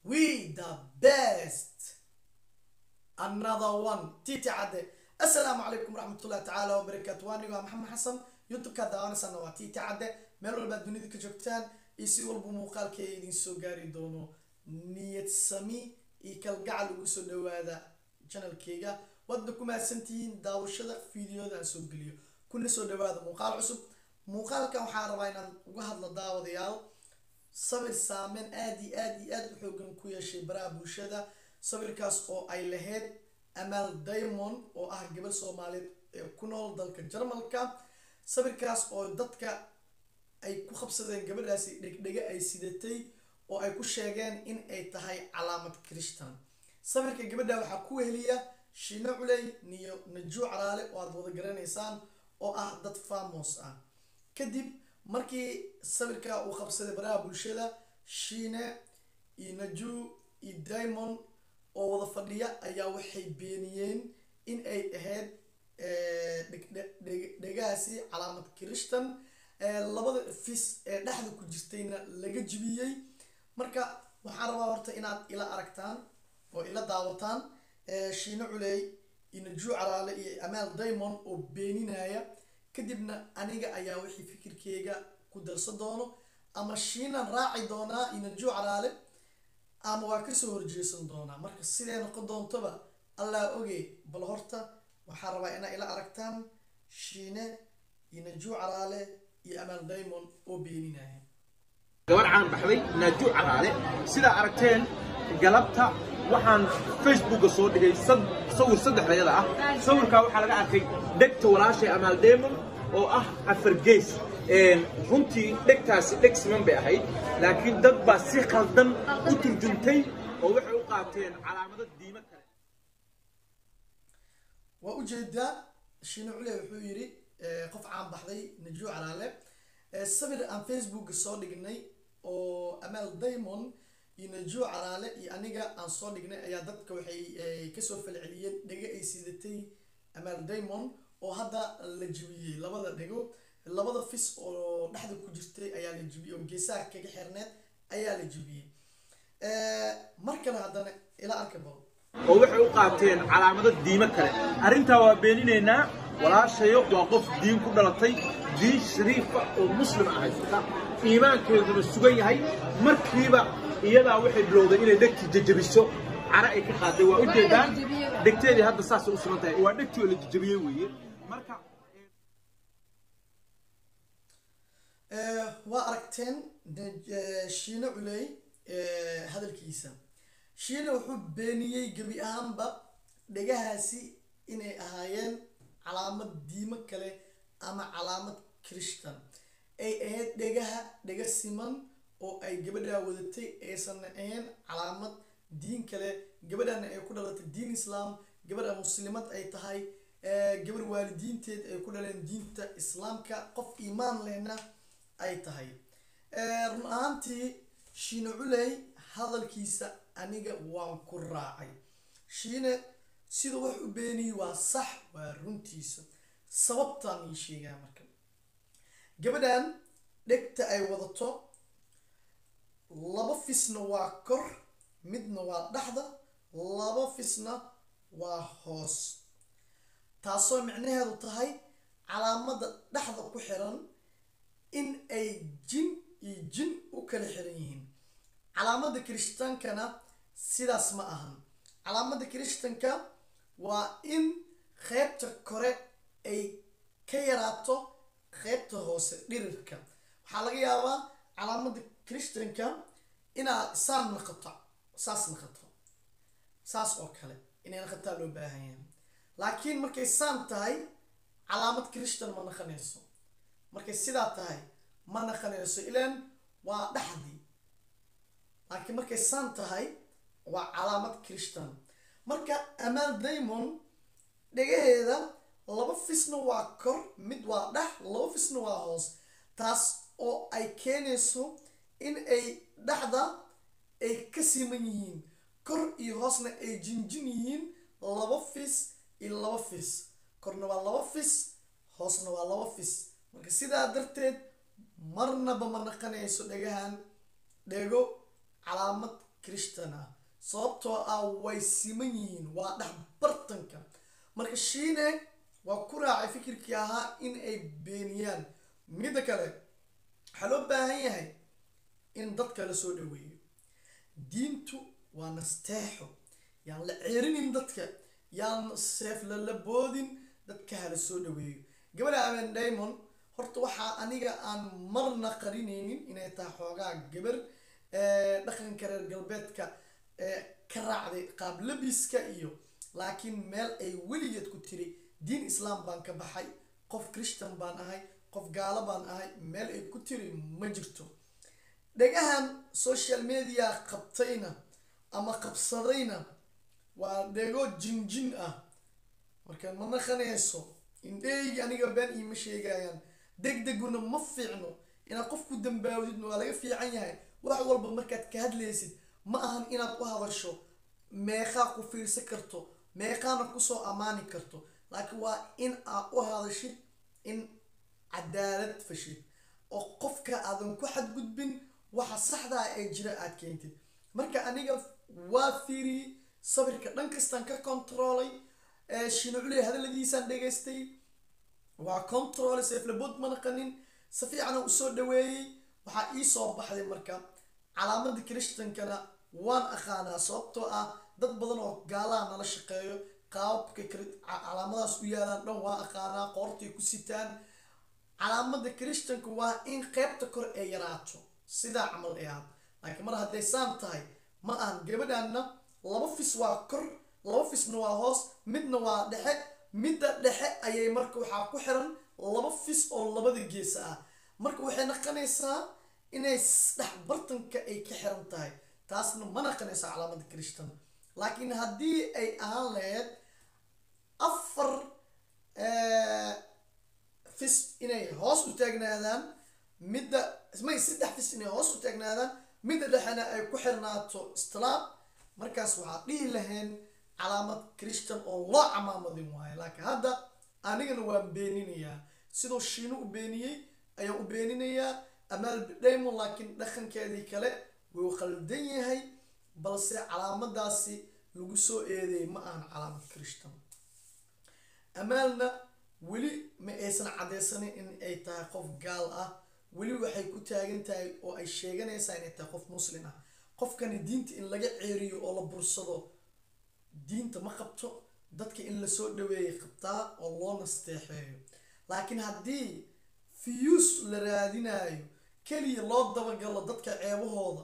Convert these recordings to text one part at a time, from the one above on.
we the best another one titi cadde assalaamu calaykum waraxmatullahi tacaala wabarakaatu waa anigo maxamed xasan youtube-ka daawanaysaana waa titi cadde meel walbaad dunida ka joogtaan iyo si walba muuqaalkay idin soo gaari doono niyad sami iyo kalgacal ugu soo dhawaada janalkeyga waadna ku mahadsantihiin daawashada fideoda aan soo geliyo kuna soo dhawaada muuqaal cusub muuqaalkan waxaa rabaa inaan uga hadlo daawadayaal sawir saameyn aada iyo aada iyo aada u xoogan ku yeeshay baraha bulshada sawirkaas oo ay lahayd amal diamond oo ah gabadh soomaaliyeed ee ku nool dalka jarmalka sawirkaas oo dadka ay ku qabsadeen gabadhaasi dhegdhege ay sidatay oo ay ku sheegeen in ay tahay calaamad christan sawirka gabadha waxaa ku weheliya shiino culey niyo najuu calaale oo aada wada garanaysaan oo ah dad famos ah kadib markii sawirka uu qabsaday baraha bulshada shiine iyo najuu iyo diamond oo wada fadhiya ayaa waxay beeniyeen in ay ahayd dhegahaasi calaamad christan labada fis ee dhexda ku jirtayna laga jibiyey marka waxaan rabaa horta inaad ila aragtaan oo ila daawataan shiino culey iyo najuu calaale iyo amaal diamond oo beeninaya kadibna aniga ayaa wixii fikirkeyga ku darsan doono ama shiinan raaci doonaa iyo najuu calaale ama waa kasoo horjeesan doonaa marka siday noqon doontoba allaa oge bal horta waxaa rabaa inaa ila aragtaan shiine iyo najuu calaale iyo amaal diamond oo beeninaya gabadh caan baxday naajuu calaale sidaa aragteen galabta waxaan facebooka soo dhigay sawir saddexdayada ah sawirkaa waxaa laga arkay dhegta walaashay amaal diamond oo ah afar gees runtii dhegtaasi dheg siman bay ahayd laakiin dad baa si khaldan u turjumtay oo waxay u qaateen calaamado diimo kale waa ujeedaa shiine cule wuxuu yidhi qof caan baxday najuu calaale sawir aan facebooka soo dhignay oo amaal diamond iyo najuu calaale iyo aniga aan soo dhignay ayaa dadka waxay kasoo falceliyeen dhego ay sidatay amaal diamond oo hadda la jibiyey labada dhego labada fis oo dhexda ku jirtay ayaa la jibiyey oo geesaha kaga xirneed ayaa la jibiyey mar kale haddana ila arka bal oo waxay u qaateen calaamado diimo kale arrintaa waa beeninaynaa walaashayo waa qof diin ku dhalatay diin shariifa oo muslim ah haysata iimaankeeduna sugan yahay markiiba iyadaa waxay bilowday inay dhegtii jajabiso cara ay ka qaaday waa ujeedaan dhegteedii hadda saasay u sugan tahay waa dhegtii oo la jajabiyey weeye marka waa aragteen shiine culey hadalkiisa shiine wuxuu beeniyey gebi ahaanba dhegahaasi inay ahaayeen calaamad diimo kale ama calaamad christan ay ahayd dhegaha dhega siman oo ay gabadhaa wadatay aysan ahayn calaamad diin kale gabadhana ay ku dhalatay diin islaam gabadha muslimad ay tahay gabar waalidiinteed ay ku dhaleen diinta islaamka qof iimaan lehna ay tahay run ahaantii shiine culey hadalkiisa aniga waan ku raacay shiine sida wax u beeniyey waa sax waa runtiisa sababtaan ii sheegaa marka gabadhan dhegta ay wadato laba fisna waa kor midna waa dhexda laba fisna waa hoos taasoo micnaheedu tahay calaamada dhexda ku xiran in ay jin iyo jin u kala xiran yihiin calaamada kirishtankana sidaas ma ahan calaamada kirishtanka waa in qeybta kore ay ka yaraato qeybta hoose dhirirka waxaa laga yaabaa calaamada kirishtanka inaa saan naqato saas naqato saas oo kale inay naqataa loo baahan yahay laakiin markay saan tahay calaamad kirishtan ma naqanayso markay sidaa tahay ma naqanayso ilaan waa dhexdii laakiin markay saan tahay waa calaamad christan marka amaal diamond dhegaheeda laba fisna waa kor mid waa dhex laba fisna waa hoos taas oo ay keenayso in ay dhexda ay ka siman yihiin kor iyo hoosna ay jinjin yihiin laba fis iyo laba fis korna waa laba fis hoosna waa laba fis marka sidaa darteed marnaba ma naqanayso dhegahan dhego calaamad christian ah sababtoo ah way siman yihiin waa dhex bartanka marka shiine waa ku raacay fikirkii ahaa in ay beeniyaan midda kale waxaa loo baahan yahay in dadka la soo dhaweeyo diintu waa nasteexo yaan la ceerinin dadka yaan seef lalaboodin dadka hala soo dhaweeyo gabadha aben diamond horta waxaa aniga aan marna qarinaynin inay tahay xoogaa gabar dhaqanka reer galbeedka ka raacday qaab labiska iyo laakiin meel ay weligeed ku tiri diin islaam baan ka baxay qof christian baan ahay qof gaalo baan ahay meel ay ku tiri ma jirto dhagahan social media qabtayna ama qabsadayna waa dhego jinjin ah marka ma naqanayso indheygi aniga been iima sheegayaan degdeguna ma fiicno inaad qof ku dambaawdidna waa laga fiican yahay wax walba markaad ka hadlaysid ma ahan inaad u hadasho meeqaa ku fiirsan karto meeqaana kusoo ammaani karto laakiin waa in aad u hadashid in cadaalad fashid oo qofka aadan ku xadgudbin waxa saxdaa ee jira aad keentid marka aniga waa fiiriyey sabirka dhan kastaan ka controlay shinuculey hadaladiisaan dhegaystay waa control seeflabood ma naqanin si fiicana usoo dhaweeyey waxaa ii soo baxday marka calaamada christankana waan aqaanaa sababtoo ah dad badan oo gaalaha nala shaqeeyo qaababka calaamadaas u yaalaan dhan waa aqaanaa qoortay ku sitaan calaamada christanka waa in qeybta kor ay yaraato sidaa camal ay ahaad laakiin mar hadday saan tahay ma ahan gabadhaanna laba fis waa kor laba fisna waa hoos midna waa dhexe midda dhexe ayay marka waxaa ku xiran laba fis oo labada geesa ah marka waxay naqanaysaa inay dhex bartanka ay ka xiran tahay taasna ma naqanaysaa calaamada christan laakiin haddii ay ahaan lahayd afar fis inay hoos u taagnaadaan midda may saddex fis inay hoos u taagnaadaan midda dhexena ay ku xirnaato istilaab markaas waxaa dhihi lahayn calaamad christian oo loo camaamadin waayo laakiin hadda anigana waan beeninayaa sidoo shiino u beeniyey ayaan u beeninayaa amaal diamond laakiin dhaqankeedii kale wuu qaldan yahay balse calaamadaasi lagu soo eedeeyay ma ahan calaamad christian amaalna weli ma aysan cadeysanin in ay tahay qof gaal ah weli waxay ku taagan tahay oo ay sheeganaysaa inay tahay qof muslim ah qofkani diinta in laga ceeriyo oo la bursado diinta ma qabto dadka in lasoo dhaweeyay qabtaa oo loo nasteexeeyo laakiin haddii fiyuus la raadinayo keliya loo dabagalo dadka ceebahooda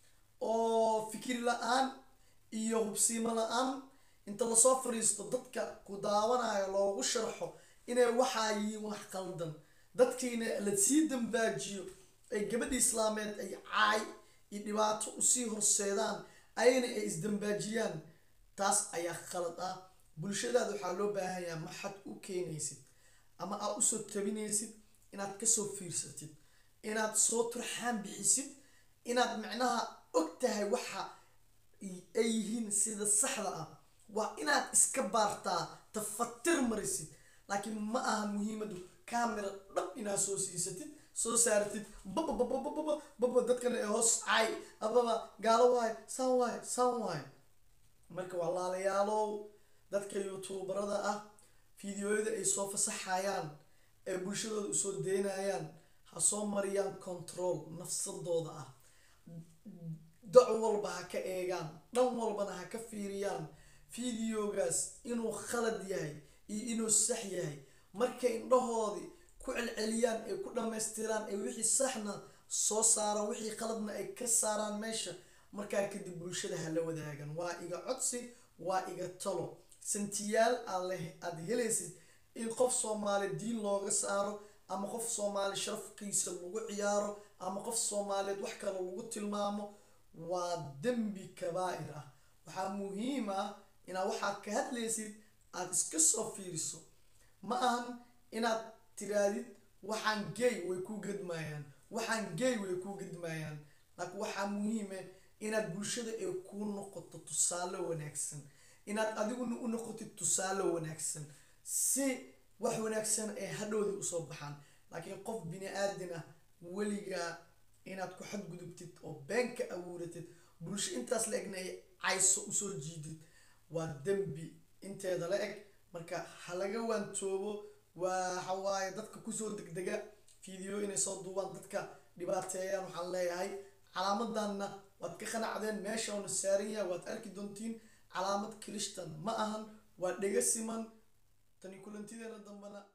oo fikir la-aan iyo hubsiimo la-aan inta lasoo fariisto dadka ku daawanayo loogu sharxo inay waxaa yihiin wax qaldan dadkiina la sii dambaajiyo ay gabadha islaameed ay caay iyo dhibaato usii horseedaan ayna ay isdambaajiyaan taas ayaa khalad ah bulshadaada waxaa loo baahanyaa maxad u keenaysid ama aad usoo tabinaysid inaad kasoo fiirsatid inaad soo turxaan bixisid inaad micnaha og tahay waxa ay yihiin sida saxda ah waa inaad iska baartaa tafatir marisid laakiin ma aha muhiimadu camera dhab inaad soo siisatid soo saaratid babababababa baba dadkana ee hoos caay ababa gaalo waayo saan waayo saan waayo marka walaalayaalow dadka youtuubarada ah fideoyada ay soo fasaxayaan ee bulshadooda usoo deynayaan ha soo mariyaan control nafsadooda ah dac walba ha ka eegaan dhan walbana ha ka fiiriyaan fideogaas inuu khalad yahay iyo inuu sax yahay markay indhahoodii ku celceliyaan ay ku dhammaystiraan ay wixii saxna soo saaraan wixii qaladna ay ka saaraan meesha markaa kadib bulshada hala wadaagan waa iga codsi waa iga talo santiyaal aad helaysid in qof soomaali diin looga saaro ama qof soomaali sharafkiisa lagu ciyaaro ama qof soomaaliyeed wax kale lagu tilmaamo waa dembi kabaa'ir ah waxaa muhiim ah inaad waxaad ka hadlaysid aada iska soo fiiriso ma ahan inaad tiraadid waxaan gay way ku gedmayaan waxaan gay way ku gedmayaan laakiin waxaa muhiima inaad bulshada ay kuu noqoto tusaale wanaagsan inaad adiguna u noqotid tusaale wanaagsan si wax wanaagsan ay hadhowdii usoo baxaan laakiin qof bini aadin ah weligaa inaad ku xadgudubtid oo been ka abuuratid bulsho intaas la egna ay cayso usoo jiidid waa dembi inteeda la eg marka ha laga waantoobo waxa waaye dadka kusoo degdega video inay soo duubaan dadka dhibaateeyaan waxaan leeyahay calaamadanna waad ka qanacdeen meesha uuna saaran yahay waad arki doontiin calaamad kirishtan ma ahan waa dhega siman tani kulantideena dambana